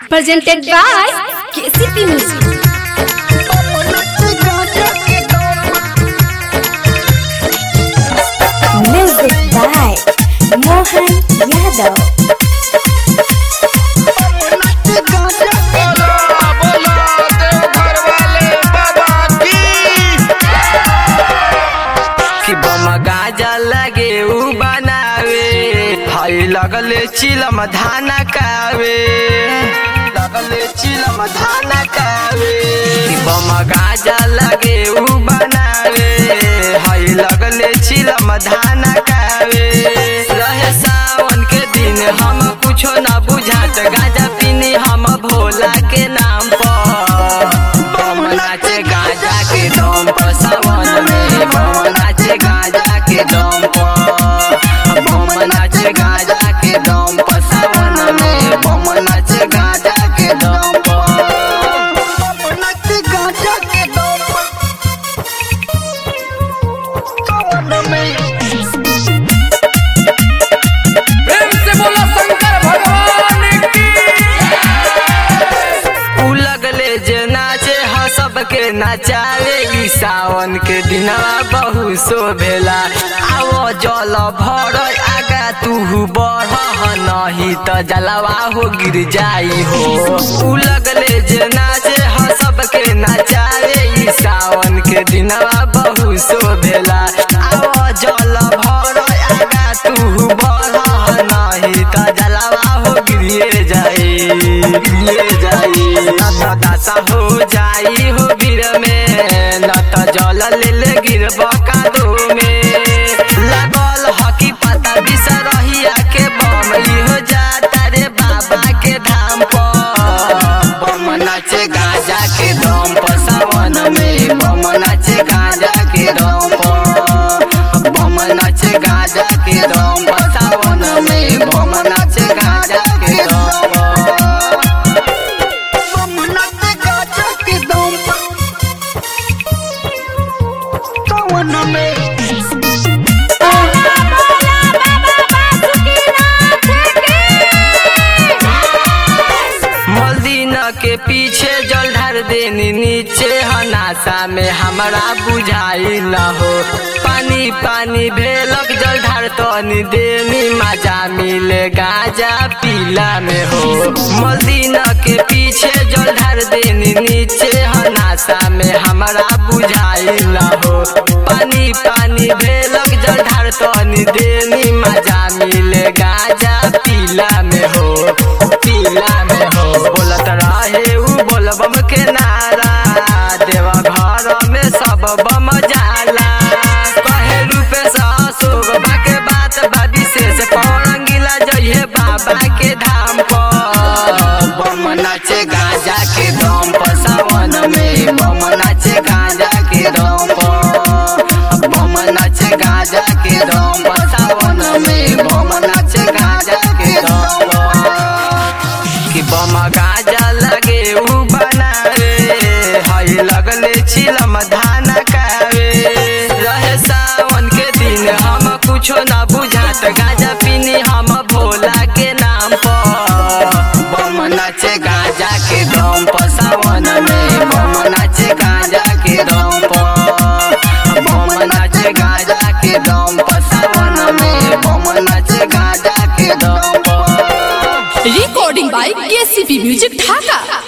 presented by KCP Music. Music by Mohan Yadav. बोला बोला देवघर वाले बाबा की कि बम गाजा लगे उ बनावे हई लगले चिलम धाना कावे लगले चिलम धाना कावे कि बम गाजा लगे उ बनावे हई लगले चिलम धाना कावे रहे सावन के दिन हम कुछो न बुझात गाजा पीनी हम भोला के नाम पर बम नाचे गाजा के दम पर सावन में बम नाचे गाजा के दम पर बम नाचे गाजा के दम पर सावन में बम नाचे गाजा के दम पर बम नाचे गाजा के दम पर सावन में प्रेम से बोला शंकर भगवान की उ लगले जे नाचे ह सबके नचावे ई सावन के दिनवा बहु शोभेला आवो जल भर आगा तू बढ़ नहीं त जलवा हो गिर जाई हो उ लगले जे नाचे ह सबके नचावे ई सावन के दिनवा बहु शोभेला आवो जल भर आगा तू बढ़ नहीं त जलवा हो गिरिए जाई गिरिए जाई न त दशा हो जाई हो गिर में न त जल ले ले गिरब कादो में लागल हकी पता बिसरहिया के बम हो जाता रे बाबा के धाम पर बम नाचे गाजा के दम पर सावन में बम नाचे गाजा के दम पर बम नाचे गाजा के दम पर सावन में बम नाचे गाजा के दम पर बम नाचे गाजा के दम पर सावन में मलदीना के पीछे जल ढार देनी नीचे हनासा में हमरा बुझाई न हो पानी पानी भेलक जल ढार तनी देनी मजा मिले गाजा पीला में हो मलदीना के पीछे जल ढार देनी नीचे हनासा में हमरा बुझाई न हो पानी पानी भेलक जल ढार तनी देनी मजा मिले गाजा पीला में हो पीला में हो बोलत रहे उ बोलबम के नारा देवा घर में सब बम जाला कहे रूपे ससुर के बात बा विशेष पौरंगिला जइहे बाबा के धाम पर बम नाचे गाजा के दम पर सावन में बम नाचे गाजा के दम पर बम नाचे गाजा के दम पर सावन में बम नाचे गाजा के दम पर कि बम गाजा लगे उ बनावे हई लगले छिलम धाना कावे रहे सावन के दिन हम कुछो ना बुझात गाजा पीनी हम भोला के नाम पर बम नाचे गाजा के दम पर सावन में बम नाचे गाजा के दम पर बम नाचे गाजा के दम पर सावन में बम नाचे गाजा के दम पर Recording by KCP Music Dhaka.